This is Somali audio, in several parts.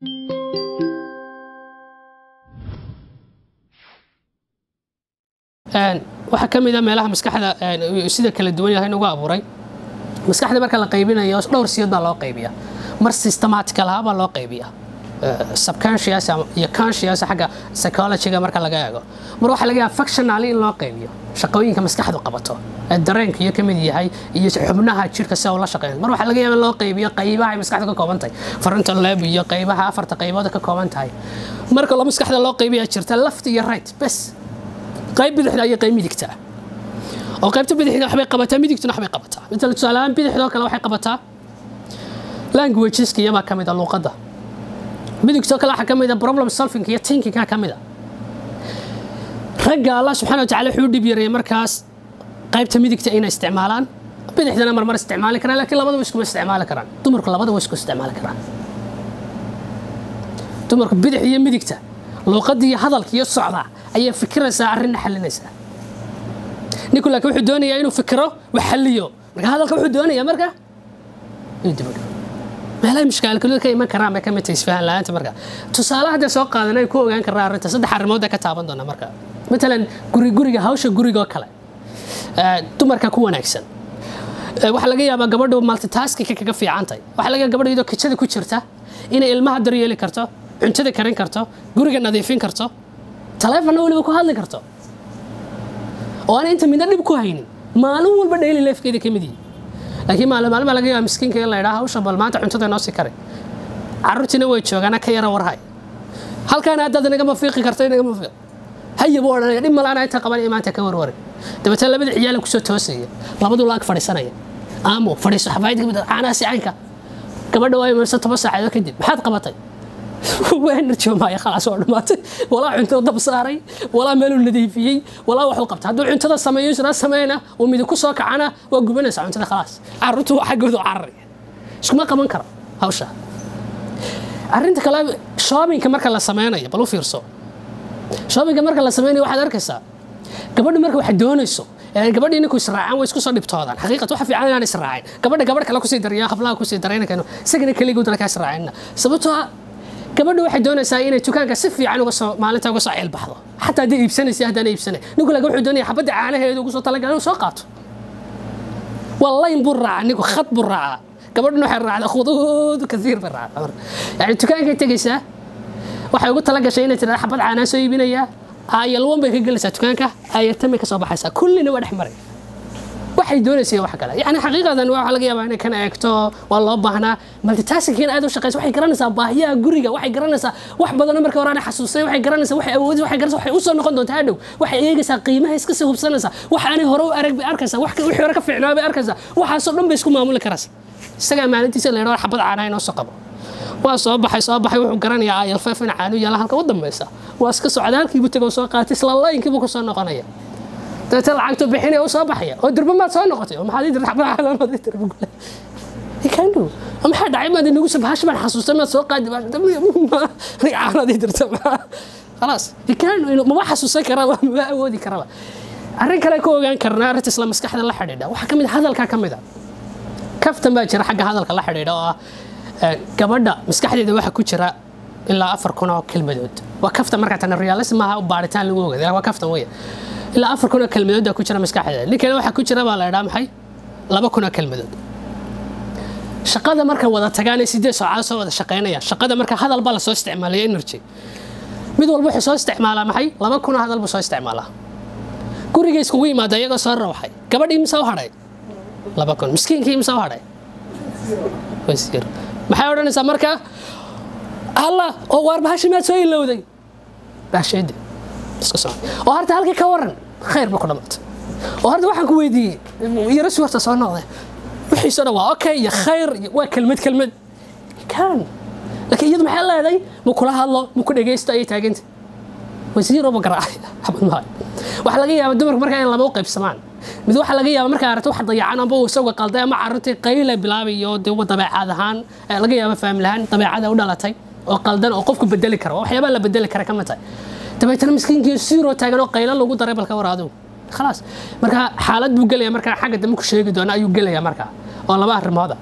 waxaa ka mid a meelaha maskaxda sida kala duwan yahay nagu abuuray maskaxda marka la qaybinayo dhowr siyood baa loo qaybiya mar systematical ahaa baa loo qaybiya subconscious iyo conscious xagga psychologyga marka laga eego mar waxaa laga yaaba functionally in loo qaybiyo shaqooyinka maskaxdu qabato ee dareenka iyo kamid yahay iyo xubnaha jirka si ula shaqeeyo mar waxaa laga yaaba in loo qaybiyo qaybaha ay maskaxdu ka kooban tahay frontal lobe iyo qaybaha afarta qaybood ka kooban tahay marka loo maskaxda loo qaybiya jirta left iyo right bes qayb bidixda iyo qayb midigta oo qaybta bidixda waxbay qabataa midigtuna waxbay qabataa midda tusaale ahaan bidixdoo kale waxay qabataa languageska iyabaa ka mid a luuqadda midigtoo kale waxaa ka mid a problem solving iyo thinkingka ka mid a ragga allah subxana watacaala wuxuu u dhib yareeyay markaas qaybta midigta inay isticmaalaan bidixdana marmar isticmaali karaan laakiin labadaba iskuma isticmaali karaan dumarku labadaba isku isticmaali karaan dumarku bidix iyo midigta luuqadda iyo hadalka iyo socda ayay fikiraysaa arrinna xalinaysaa ninku laakiin wuxuu doonayaa inuu fikiro wax xalliyo marka hadalka wuxuu doonayaa marka inuu dibadho meelaha mushkaalkadu ka iman karaan bay ka mid tahay isfahan la'aanta marka tusaale hadda soo qaadan ay ku ogaan karnaa arrinta saddex arrimood ka taaban doona marka matalan guri guriga hawsha guriga oo kale dumarka ku wanaagsan waxaa laga yaabaa gabadhu multitaskingka kaga fiican tahay waxaa laga yaabaa gabadhu iyadoo kitchada ku jirta inay ilmaha daryeeli karto cuntada karin karto guriga nadiifin karto taleefonna weliba ku hadli karto oo aan inta midna dhib ku haynin maalin walba daily lifekeeda ka mid yihi laakiin maalin maalin laga yaaba miskiinka in la idhaa hawsha bal maanta cuntada noo sii kare carruurtiina way joogaana ka yara warhay halkaana haddaad inagama fiiqi karto inagama fiiq hayaba odhanaya dhib malaana inta qaban maanta ka warwarin dabeetana labada ciyaala kusoo toosaya labadu laag fadhiisanaya aamo fadhiiso xafaayadka mid caanaasi caynka gabadha waa imanaysa toban saacadood kadib maxaad qabatay enerjomaya khalaas oo dhammaatay walaa cuntada dab saaray walaa meeluu nadiifiyey walaa waxuu qabta hadduu cuntada sameeyo isna sameyna uu midi ku soo kacana waa gubanaysaa cuntada khalaas carruurtu waa xaggooda u cararaya iskuma qaban karo hawsha arrinta kale shoppingka marka la sameynayo bal u fiirso shoppingka marka la sameynayo waxaad arkaysaa gabadhu marka wax doonayso gabadhii ninku israacaan way isku soo dhibtoodaan xaqiiqat waxa fiican inaan israacin gabadha gabadh kale kusii dariya hablaha kusii daraynankayno isagana keligood ka israacinna sababtoo ah gabadhu waxay doonaysaa inay dukaanka si fiican uga soo maalinta uga soo ceelbaxdo xataa haddii iibsanaysa haddaan iibsanay ninku laakiin wuxuu doonaya xabadda caanaheedu ugu soo talagalay inuu soo qaato waa layn buu raacaa ninku khad buu raacaa gabadhuna waxay raacdaa khuduud kasiir bay raacdaa yani dukaankay tegaysaa waxay ugu talagashay inay tirada xabad caanaa soo iibinayaa aayalwan bay ka gelaysaa dukaanka aayartamay ka soo baxaysaa kullina waa dhex maray waxay doonaysa wax kale yani xaqiiqadan waxa laga yaabaa inay kan eegto waa loo baahnaa multitasking aad u shaqeysa waxay garanaysaa baahiyaha guriga waxay garanaysaa wax badan marka hore aan xasuusay waxay garanaysaa waxay awoodis waxay garanaysaa waxay u soo noqon doontaa hadhow waxay eegaysaa qiimaha iska sii hubsanaysaa wax aanay hore u arag bay arkaysaa wax wixii hore ka fiicnaa bay arkaysaa waxaasoo dhan bay isku maamuli karaysaa isagaa maalintiisa la yidhahdo xabad caanaha inoo soo qabo waa soo baxay soo baxay wuxuu garanayaa ayal feef in caanu yaala halka u dambaysa waa iska socda halkiibu tegoo soo qaatay isla laynkiibuu ku soo noqonaya dabeetana lacagtu bixinaya u soo baxaya oo dirba maad soo noqotay oo maxaad dirba xabad dirba gule ikandhow maxaa dhacay maad inagu sabhash baan xasuustay maad soo qaadi caanadii dirta khalaas ikandhow mama xasuusan karaba mama awoodi karaba arrin kale ku ogaan karnaa arrinta isla maskaxda la xidhiidha waxaa ka mid hadalka ka mid a kaftan baa jira xagga hadalka la xidhiidha oo ah gabadha maskaxdeeda waxaa ku jira ilaa afar kun oo kelmadood waa kaftan markaa tana realism maaha baaritaan lagu ogaaday waa kaftan weya ilaa afar kun oo kelmadood baa ku jira maskaxdeeda ninkana waxaa ku jira baa la idhaa maxay laba kun oo kelmadood shaqada marka wada tagaan ee sideed saacadood soo wada shaqeynayaan shaqada marka hadal baa lasoo isticmaalaya energy mid walba wuxuu soo isticmaalaa maxay laba kun oo hadal buu soo isticmaalaa guriga iskugu yimaada iyagoo soo rawxay gabadhii imsa u hadhay laba kun miskiinkii imsa u hadhay wasiir maxay odhanaysaa marka alla oo waar bahashi maad soo ilowday baasheedi iska soo oo horta halkii ka waran khayr ba ku dhamaatay oo horta waxaan ku weydiiyey yaro si horta soo noqday wixiisoo dhan waa okay iyo khayr waa kelmad kelmad kan laakiin iyadu maxay leedahay ma kula hadlo ma ku dhegaysto ayay taaganta wasiiroo ma garaacay xabad maayo waxaa laga yaabaa dumarku markaa in laba u qaybsamaan mid waxaa laga yaabaa markaa aragto wax dayacan amba uu isaga qalday ama carruurtii qayle bilaabayo dee dabeecad ahaan laga yaaba faamil ahaan dabeecada u dhalatay oo qaldan oo qofku bedeli kara waxyaabaa la bedeli kara kama tahay dabeetana miskiinkii siiroo taagan oo qaylo lagu daray balka war adigu khalaas marka xaalad buu gelaya markaa xagga dambe ku sheegi doona ayuu gelaya markaa oo laba arrimooda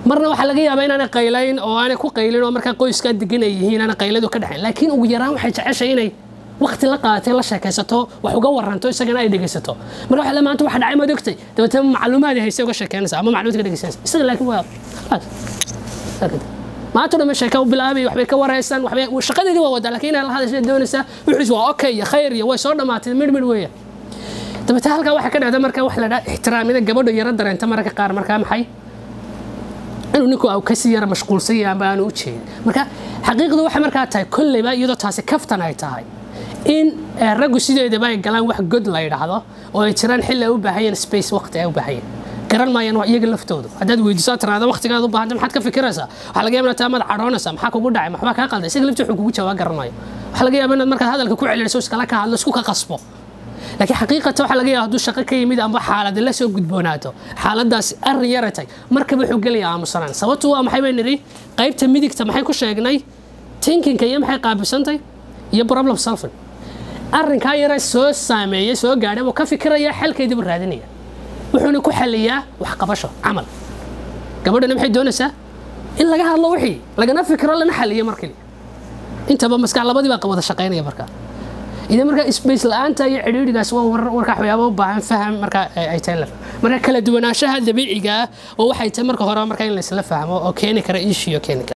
marna waxaa laga yaabaa inaanay qaylayn oo aanay ku qaylin oo markaa qoyskaa degan ay yihiin aanay qayladu ka dhexayn laakiin ugu yaraan waxay jeceshay inay waqti la qaadatay la sheekaysato wax uga waranto isagana ay dhegaysato marka waxa maanta waxa dhacay maad ogtay dabeetana macluumaad hayse uga sheekeynaysa ama macluumaad ka dhegaysanaysa isaga laakiin waa khalaas maanta dhamma sheeka u bilaabay waxbay ka waraysan waxbay shaqadeedii waa wadaa laakiin inay la hadashay doonaysaa wuxuu waa okay iyo khayr iyo way soo dhamaatay midh midh weeya dabeetana halkaa waxaa ka dhacda marka wax la dhaha ixtiraamida gabadha yaro dareenta mararka qaar markaa maxay inuu ninku au kasii yara mashquulsan yahay amba aanu u jeedin marka xaqiiqdu waxay markaa tahay kolleyba iyadoo taasi kaftan ay tahay in raggu sideedaba ay galaan wax god la yidhaahdo oo ay jiraan xilli ay u baahayeen space waqti ay u baahayeen garan maayaan waa iyaga laftoodu haddaad weydiiso tiraada waqtigaad u baahanta maxaad ka fikiraysaa waxaa laga yaaba inaad taamaad cadhoonaysaa maxaa kugu dhacay maxbaa kaa qalday isaga laftii wuxuu kugu jawaab garan maayo waxaa laga yaaba inaad markaad hadalka ku celiniso iskala ka hadlo isku ka qasbo laakiin xaqiiqata waxaa laga yaaba hadduu shaqo ka yimid amba xaalad la soo gudboonaato xaaladaas arrin yaratay markaba wuxuu gelaya aamusanaan sababtu waa maxay bay nidhi qaybta midigta maxay ku sheegnay tinkinka iyo maxay qaabilsantay iyo problem solving arrinkaa yara soo saameeyey soo gaadhay buu ka fikiraya xalkeediibu raadinaya wuxuuna ku xaliyaa wax qabasho camal gabadhana maxay doonaysaa in laga hadlo wixii lagana fikiro lana xaliyo markali intaba maskax labadii baa wada shaqaynaya markaa idan markaa space la-aanta iyo cidhiidhigaas waa warkaa waxyaaba u baahan faham markaa ay tahay la marka kala duwanaanshaha dabiiciga ah oo waxay tahay marka hore markaa in laysla fahmo oo keeni kara issue keeni kara